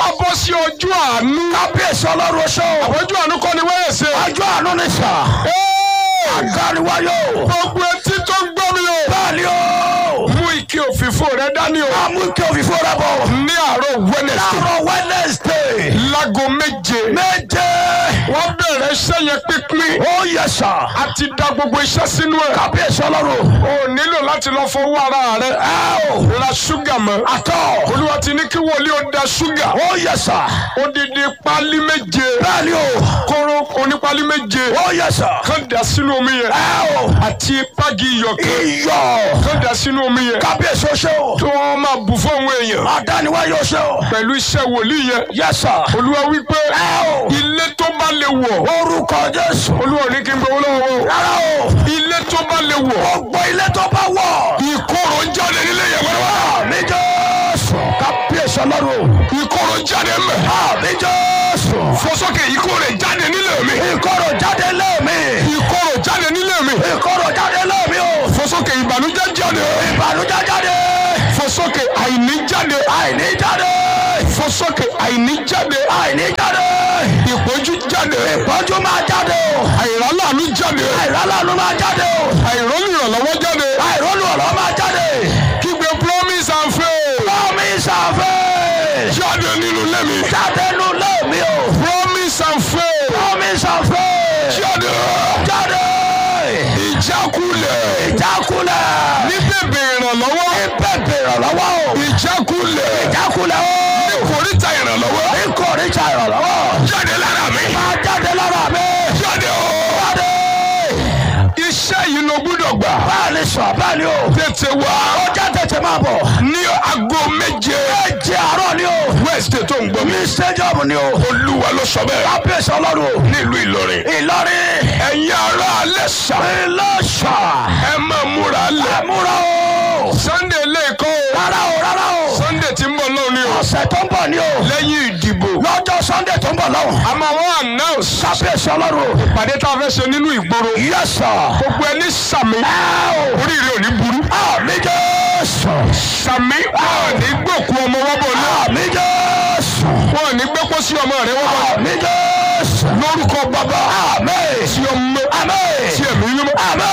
wá bọ́ sí ọjọ́ àánú. kábíyèsí ọlọ́run oṣó. ọjọ́ àánú kọ́ ni wẹ́ẹ̀sẹ̀. ọjọ́ àánú ni sà. àdániwáyò. gbogbo etí tó ń gbọ́ mi o. bẹ́ẹ̀ni o. mú ike òfìfo rẹ dání o. àmú kí òfìfo rẹ bọ̀. ní àárọ̀ Wednesday. láàárọ̀ wednesday. láago méje. méje. wọ́n bẹ̀rẹ̀ iṣẹ́ yẹn pínpín. ó yẹ sà. a ti da gbogbo iṣẹ́ sínú ẹ̀. kábíyèsí ọlọ́run. o nílò láti lọ fọwọ́ ara rẹ. ẹ o. ra ṣúgà mọ́. àtọ̀. olúwa ti ní kí wòlíì ó da ṣúgà. ó yẹ sà. odidi pálí méje. bẹ́ẹ̀ni o. kóró onípálí méje. ó yẹ sà. kán da sínú omi yẹn. ẹ o. àti pági iyọ̀ kan. iyọ̀. kán da sínú omi yẹn. kábíyèsí oṣó. tó wọ́n máa bù fún àwọn èèyàn. àdániwáyò oṣó. pẹ̀lú iṣẹ́ wòlíì yẹn. yẹ sà. olúwa wípé ẹ o. ilé tó bá lè wọ̀. orúkọ jésù. olúwa ò ní kí n gbowó lọ́wọ́ o. rárá o. ilé tó bá lè wọ̀. gbogbo ilé tó bá wọ̀. ìkorò jáde nílé yẹn wẹ́rẹ́wẹ́rẹ́. àmì jésù. kábíyèsí ọlọ́run. ìkorò jáde mẹ́. àmì jésù. fọsọ́kè ìkorò jáde nílé mi. ìkorò jáde lé mi. ìkorò jáde nílé mi. ìkorò jáde lé mi o. fọsọ́kè ìbànújẹ́ jáde. ìbànújẹ́ jáde. fọsọ́kè àìní jáde. àìní jáde. fọsọ́kè àìní jáde. àìní jáde. ìpọ́njú jáde. ìpọ́njú máa jáde o. àìrálàánú jáde. àìrálànú máa jáde o. àìrọ́lù ìrànlọ́wọ́ jáde. àìrólù ọ̀rọ̀ máa jáde. kígbe promise and faith. promise and faith. jáde nínú ilé mi. jáde nù lé mi o. promise and faith. promise and faith. jáde. jáde. ìjákulẹ̀. ìjákulẹ̀. ní bèbè ìrànlọ́wọ́. ìbẹ̀bẹ̀ ìrànlọ́wọ́ o. ìjákulẹ̀. ìjákulẹ̀ o. ní kòríta ìrànlọ́wọ́. ìkórìíjà ìrànlọ́wọ́. jáde lára mi. máa jáde lára mi. jáde o. jáde. iṣẹ́ yìí ló gbúdọ̀ gbà. bẹ́ẹ̀ ni sọ bẹ́ẹ̀ ni o. tètè wá. ó jẹ́ tètè máa bọ̀. ní aago méje. méje àárọ̀ ni o. wednesday tó ń gbọ́ mi. ní stadium ni o. olúwa ló sọ bẹ́ẹ̀. kábíyèsí ọlọ́run o. nílùú ìlọrin. ìlọrin. ẹ̀yin ará alẹ́ sà. ìlọ́ṣà. ẹ máa múra lẹ̀. ẹ̀múra o. sunday lẹ́ẹ̀kọ́ o. rárá o rárá o. sunday tí ń bọ̀ lọ́wọ́ ni o. ọ̀sẹ̀ tó ń bọ̀ ni o. lẹ́yìn ìdìbò. lọ́jọ́ sunday tó ń bọ̀ lọ́wọ́. a máa wọ́n announce. kábíyèsí ọlọ́run o. ìpàdé tá a fẹ́ ṣe nínú ìgboro. yes sir. gbogbo ẹni sàmì. ẹ o. oríire ò ní burú. àmì jésù. sàmì wọn ò ní gbòkú ọmọ wọn bọ̀ náà. àmì jésù. wọn ò ní gbẹ́pọ̀ sí ọmọ rẹ wọn bọ̀. àmì jésù. lórúkọ bàbá. àmì. tí ọmọ. àmì. tí ẹ̀mí mímọ́. àmì.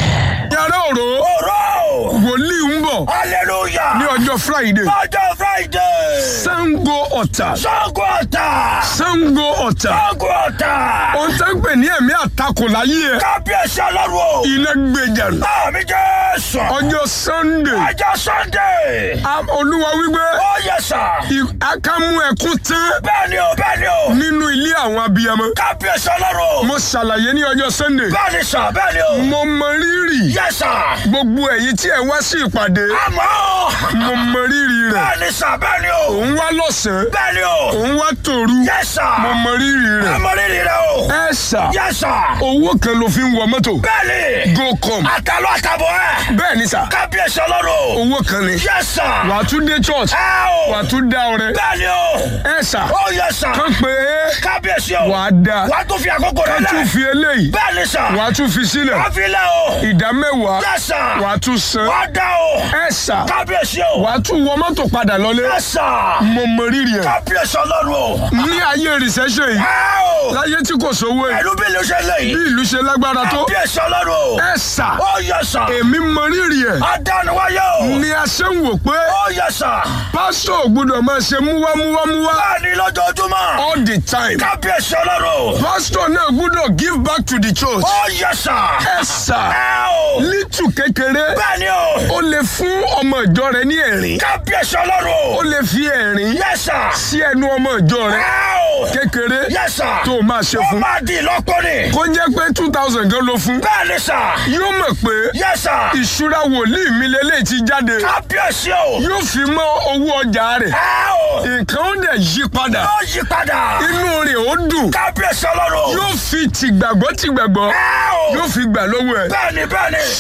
yàrá òró ọ̀rọ̀. wòlíì ń bọ̀ hallelujah. ní ọjọ́ friday. ọjọ́ friday. sango ọ̀tà. sango ọ̀tà. sango ọ̀tà. sango ọ̀tà. ohun tó ń pè ní ẹ̀mí àtakò láyé ẹ̀. kábíyèsí ọlọ́run o. iná gbèjà nù. àmì jésù. ọjọ́ sunday. ọjọ́ sunday. a- olúwa wípé ó yẹ sà. i- akámú ẹkún tán bẹ́ẹ̀ni o bẹ́ẹ̀ni o. nínú ilé àwọn abiyamọ. kábíyèsí ọlọ́run o. mo ṣàlàyé ní ọjọ́ sunday. bẹ́ẹ̀ni sà bẹ́ẹ̀ni o. mo mọ rírì yẹ sà. gbogbo ẹ̀yin tí ẹ wá sí ìpàdé. àmọ́. mo mọ rírì rẹ̀. bẹ́ẹ̀ni sà bẹ́ẹ̀ni o. òun wá lọ́sàn-án. bẹ́ẹ̀ni o. òun wá tòru. yẹ sà. mo mọ rírì rẹ̀. àmọ́ rírì rẹ o. ẹ sà yẹ sà. owó kan ló fi ń wọ mọ́tò. bẹ́ẹ̀ni. gocom. àtàlọ́ àtàbọ̀ ẹ̀. bẹ́ẹ̀ ni sà kábíyèsí ọlọ́run o. owó kan ni. yẹ sà. wàá tún dé church. ẹ o. wàá tún dá ọrẹ. bẹ́ẹ̀ni o. ẹ sà ó yẹ sà. kán pé kábíyèsí o. wàá dá. wàá tún fi àkókò rẹ kán tún lẹ. fi eléyìí. bẹ́ẹ̀ni sà. wàá tún fi sílẹ̀. wàá fi lẹ o. ìdá mẹ́wàá. yẹ sà. wàá tún san. wàá dá o. ẹ sà kábíyèsí o. wàá tún wọ mọ́tò padà lọlé. yẹ sà. mo mọ rírì ẹ̀. kábíyèsí ọlọ́run o. ní ayé recession yìí ẹ o. láyé tí kò sówó ẹ̀ pẹ̀lú bí ìlú ṣe lè bí yìí. ìlú ṣe lágbára tó. kábíyèsí ọlọ́run o. ẹ sà ó yẹ sà. èmi mọ rírì ẹ̀. adániwáyé o. ni a ṣe ń wò pé ó yẹ sà. pásítọ̀ ò gbọ́dọ̀ máa ṣe múwámúwámúwá bẹ́ẹ̀ni lójoojúmọ́. all the time. kábíyèsí ọlọ́run o. pásítọ̀ náà gbọ́dọ̀ give back to the church. ó yẹ sà. ẹ sà ẹ o. lítù kékeré bẹ́ẹ̀ni o. ó lè fún ọmọ ìjọ rẹ ní ẹ̀rín kábíyèsí ọlọ́run ó o. lè fi ẹ̀rín yẹ sà. sí ẹnu ọmọ ìjọ rẹ ẹ o. kékeré yẹ sà. tó o máa ṣe ó fún. máa di ìlọ́pọ̀ ni. kó jẹ́ pé two thousand gan ló fún. bẹ́ẹ̀ni sà. yóò mọ̀ pé yẹ sà. ìṣúra wòlíì mi lélẹ́yìí ti jáde kábíyèsí o. yóò fi mọ́ owó ọjà rẹ̀ ẹ o. nǹkan ó dẹ̀ yí padà ó yí padà. inú rẹ̀ ó dùn kábíyèsí ọlọ́run o. yóò fi tìgbàgbọ́ tìgbàgbọ́ ẹ o. yóò fi gbà lọ́wọ́ ẹ̀ bẹ́ẹ̀ni bẹ́ẹ̀ni. ṣùgbọ́n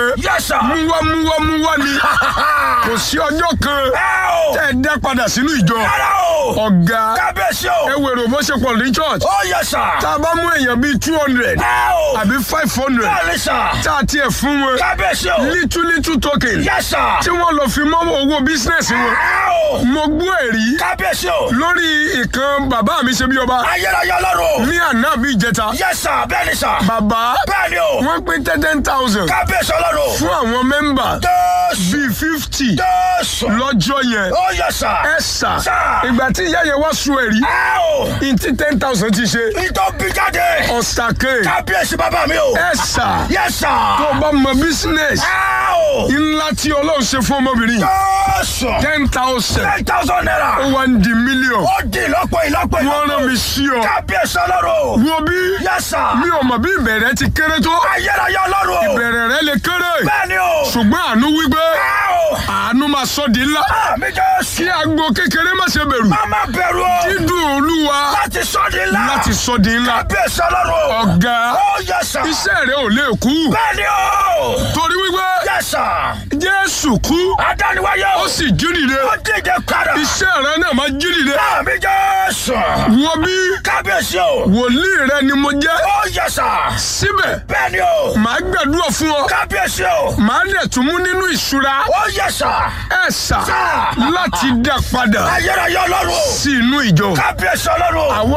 Yes, sir. múwá múwá múwá ni kò sí ọjọ́ kan Ẹ o. tẹ́ ẹ dá padà sínú ìjọ Rárá o. ọ̀gá Kábíyèsí ẹ o. wèrò bó ṣe pọ̀ ní church Ó yẹ sà. tá a bá mú èèyàn bíi two hundred Ẹ o. àbí five hundred Bẹ́ẹ̀ni sà. tá a tiẹ̀ fún wọn Kábíyèsí o. little little token Yes, sir. tí wọ́n lọ fi mọ́ owó bísínẹ́sì wọn Ẹ o. mo gbọ́ ẹ̀rí Kábíyèsí o. lórí ìkan bàbá mi ṣe bí ọba Ayérayé ọlọ́run. ní àná bí ìjẹta Yes, sir. Bẹ́ẹ̀ni sà. bàbá Bẹ́ẹ̀ni o. wọ́n pín ten thousand Kábíyèsí ọlọ́run. fún àwọn mẹ́mbà Jésù. bíi fifty Jésù. lọ́jọ́ yẹn Ó yẹ sà. ẹ sà Sà. ìgbà tí ìyá yẹn wá sun ẹ̀rí Ẹ o. ntí ten thousand ti ṣe Ìtọ́ bí jáde. ọ̀sàkè Kábíyèsí bàbá mi o. ẹ sà Yes, sir. tó bá mọ business Ẹ o. ńlá tí ọlọ́run ṣe fún ọmọbìnrin Jésù. ten thousand ten thousand ó naira. wá ń di million ó di ìlọ́pọ̀ ìlọ́pọ̀ wọ́n rán mi sí ọ kábíyèsí ọlọ́run. wo bí Yes, sir. mi ò mọ̀ bí ìbẹ̀rẹ̀ ti kéré tó ayérayé ọlọ́run. ìbẹ̀rẹ̀ rẹ lè kéré bẹ́ẹ̀ni o. ṣùgbọ́n àánú wípé ẹ o. àánú máa sọ di ńlá àmì jésù. kí agbo kékeré má ṣe bẹ̀rù má má bẹ̀rù o. dídùn olúwa láti sọ di ńlá. láti sọ di ńlá kábíyèsí ọlọ́run. ọ̀gá ó yẹ sà. iṣẹ́ rẹ ò lè kú bẹ́ẹ̀ni o. torí wípé yẹ sà. jésù kú adániwáyé o. ó sì jí dìde ó dìde padà. iṣẹ́ rẹ náà máa jí dìde àmì jésù. wo bí kábíyèsí o. wòlíì rẹ ni mo jẹ́ ó yẹ sà. síbẹ̀ bẹ́ẹ̀ni o. màá gbàdúrà fún ọ kábíyèsí o. màá dẹ̀ tún mú nínú ìṣúra ó yẹ sà. ẹ̀ sà Sà. láti dá padà ayérayé ọlọ́run. sí inú ìjọ kábíyèsí ọlọ́run. àwọn